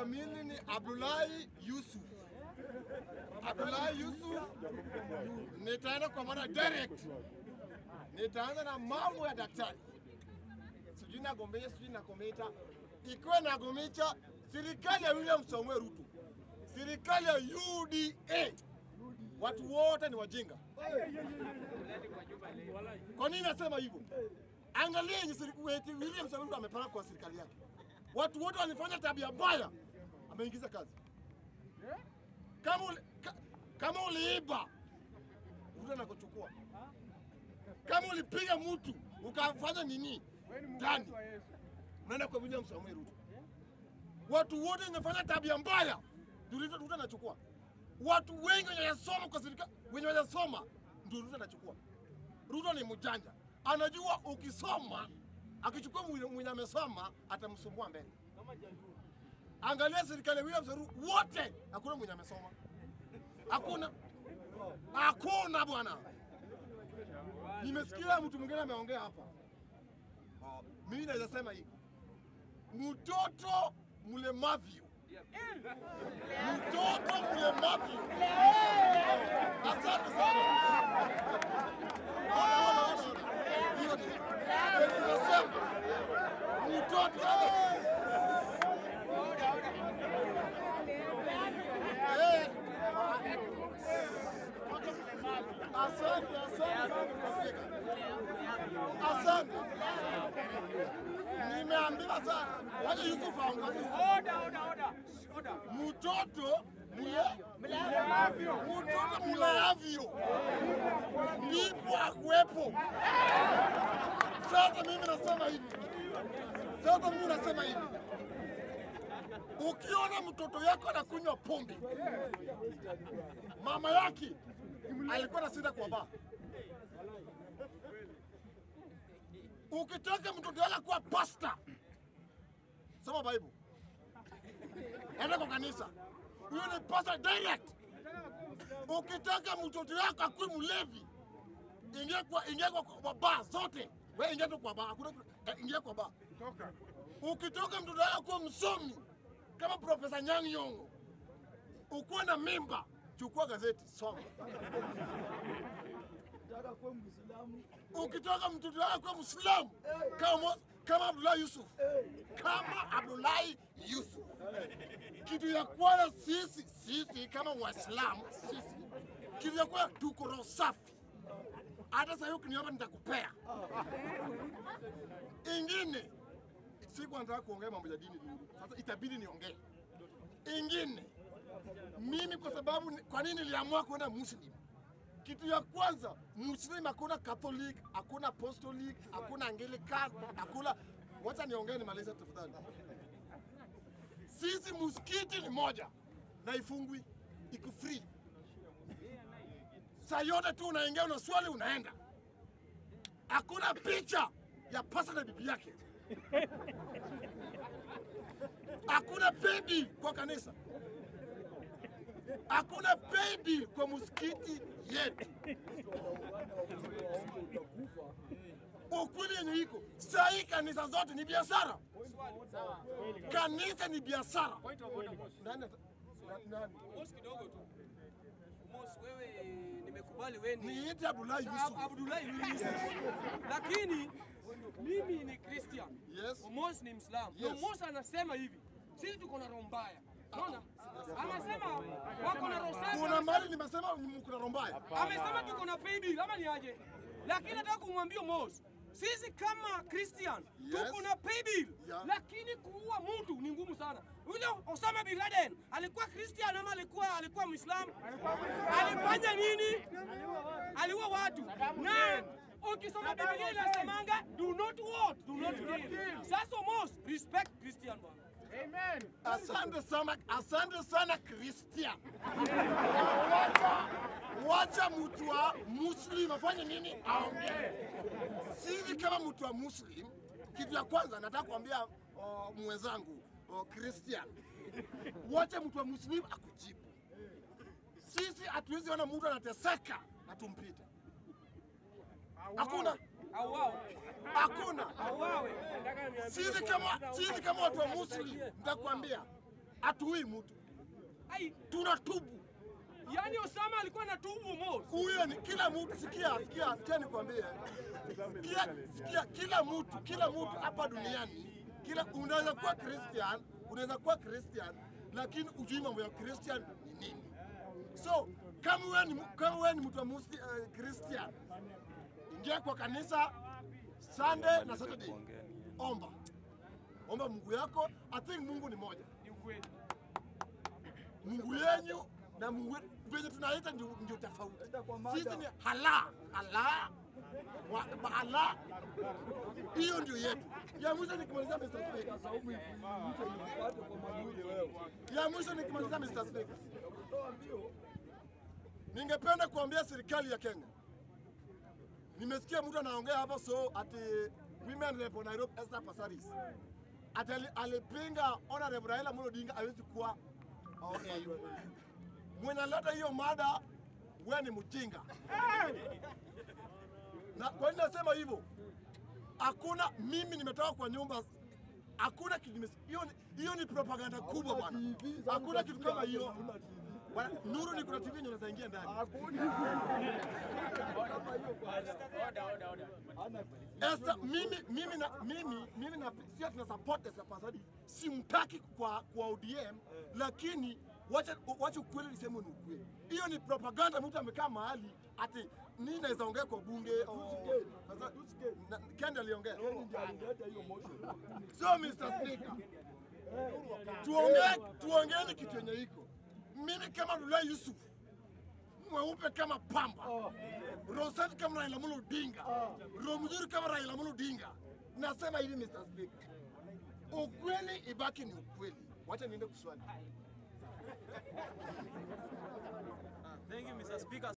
kamili ni Abdullahi Yusuf. Abdullahi Yusuf, nitaenda kwa mara direct, nitaanza na mambo ya daktari, sijui nagombea, sijui nakometa, ikiwa nagomecha serikali ya William Samoei Ruto, serikali ya UDA, watu wote ni wajinga. Kwa nini nasema hivyo? Angalia yenye serikali William Samoei Ruto amepanga kwa serikali yake, watu wote walifanya tabia mbaya, ameingiza kazi. Kama uli, ka, kama uliiba Ruto anakuchukua. Kama ulipiga mtu ukafanya nini ndani, unaenda kwa William Samoei Ruto. Watu wote wanafanya tabia mbaya, Ruto Ruto anachukua. Watu wengi wenye wanasoma kwa serikali, wenye wanasoma ndio Ruto anachukua. Ruto ni mjanja, anajua ukisoma, akichukua mwenye mwenye amesoma atamsumbua mbele. Angalia serikali ya William Samoei Ruto, wote hakuna mwenye amesoma, hakuna, hakuna bwana. Nimesikia mtu mwingine ameongea hapa, Ah, mimi naweza sema hivi, mtoto mlemavyo, mtoto mlemavyo. Asante sana. Ona, ona, ona, ona. Hiyo ni nasema mtoto Eh. Asante, asante sana. Asante. Nimeambiwa sana. Wacha Yusuf aongoze. Mtoto mle- mtoto mleavyo ndipo akuwepo. Sasa mimi nasema hivi, sasa mimi nasema hivi, ukiona mtoto yako anakunywa pombe, mama yake alikuwa na sida kwa baa. Ukitaka mtoto yako kuwa pasta, soma Bible, enda kwa kanisa, huyo ni pasta direct. Ukitaka mtoto yako akuwe mlevi, ingia kwa ingia kwa, kwa baa zote, wewe ingia tu kwa baa, hakuna eh, ingia kwa baa. Ukitoka mtoto wako kuwa msomi kama Profesa Nyang' Nyong'o, ukuwe na mimba, chukua gazeti soma. Ukitoka mtoto wako kuwa Muislamu kama Mo- kama Abdullahi Yusuf, kama Abdullahi Yusuf, kitu ya kwanza sisi sisi kama Waislamu sisi, kitu ya kwanza tuko roho safi. Hata sasa hiyo ukiniomba nitakupea. Ingine siku nataka kuongea mambo ya dini dini. Sasa itabidi niongee. Ingine mimi kwa sababu ni- kwa nini niliamua kwenda Muslim? Kitu ya kwanza, Muslim hakuna Catholic, hakuna Apostolic, hakuna Anglican, hakuna wacha niongee nimalize tafadhali. Sisi msikiti ni moja na ifungwi, iko free. Saa yote tu unaingia una swali unaenda. Hakuna picha ya pasa na bibi yake. Hakuna pedi kwa kanisa, hakuna pedi kwa msikiti yetu. Ukweli yenye iko saa hii, kanisa zote ni biashara. Kanisa ni biashara. Nani ata- na- nani? Mos kidogo tu. Mos, wewe nimekubali wewe ni Niite Abdullahi Ab- Yusuf. Abdullahi Yusuf. Lakini mimi ni Christian. Yes. Mos ni Muislamu. Yes. Na Mos anasema hivi. Sisi tuko na roho mbaya. Unaona? Anasema wako na roho safi. Kuna mali nimesema mkuna roho mbaya. Amesema tuko na paybill ama ni aje? Lakini nataka kumwambia Mos, sisi kama Christian Yes. tuko na paybill Yeah. lakini kuua mtu ni ngumu sana. Yule Osama bin Laden alikuwa Christian ama alikuwa alikuwa Muislamu? Alifanya nini? Aliua watu. Na ukisoma Biblia inasemanga do not what? Do not kill. Sasa Mos, respect Christian bwana. Asante sana, asante sana Christian. Wacha, wacha mtu wa Muslim afanye nini? Aongee. Sisi kama mtu wa Muslim, kitu ya kwanza nataka kuambia uh, mwenzangu uh, Christian, wacha mtu wa Muslim akujibu. Sisi hatuwezi ona mtu anateseka na tumpite. Hakuna, Auawe. hakuna. Auawe. Sisi kama sisi kama watu wa Muslim, nitakwambia hatuui mtu, Ai, tunatubu. yani Osama alikuwa na tubu Mos. Huyo ni kila mtu. Sikia, sikia, sikia nikwambie, sikia, sikia, kila mtu, kila mtu hapa duniani, kila unaweza kuwa Christian, unaweza kuwa Christian, lakini ujui mambo ya Christian ni nini. So kama wewe ni kama wewe ni mtu wa Muslim, uh, Christian, ingia kwa kanisa Sunday na Saturday, omba omba Mungu yako. I think Mungu ni moja. Ni ukweli. Mungu yenyu na Mungu wetu venye tunaita ndio, ndio tofauti. Sisi ni hala hala wa- ba- hala, hiyo ndio yetu. Ya mwisho nikimaliza Mr. Speaker, ya mwisho nikimaliza Mr. Speaker, ningependa kuambia serikali ya Kenya, nimesikia mtu anaongea hapa so ati women rep wa Nairobi Esther Passaris ati ali- alipinga Honorable Raila Amolo Odinga hawezi kuwa OAU. Mwenye aleta hiyo mada, we ni mjinga. Na kwa nini nasema hivyo? Hakuna, mimi nimetoka kwa nyumba, hakuna kitu nimes- hiyo ni- hiyo ni propaganda kubwa bwana. Hakuna kitu kama hiyo. Bwana, Nuru ni kuna TV yenye unaweza ingia ndani. Esther, mimi mimi na mimi mimi na sio tuna support Esther Passaris, simtaki kwa kwa ODM, lakini wacha wacha ukweli niseme ni ukweli. Hiyo ni propaganda. Mtu amekaa mahali ati nini naweza ongea kwa bunge au sasa na- Kendi aliongea. So Mr. Speaker, tuongee tuongeeni kitu yenye iko. Mimi kama Lula Yusuf mweupe kama pamba, roho safi kama Raila Amolo Odinga, roho mzuri kama Raila Amolo Odinga. Nasema hivi Mr. Speaker, ukweli ibaki ni ukweli. Wacha niende kuswali. Thank you, Mr. Speaker.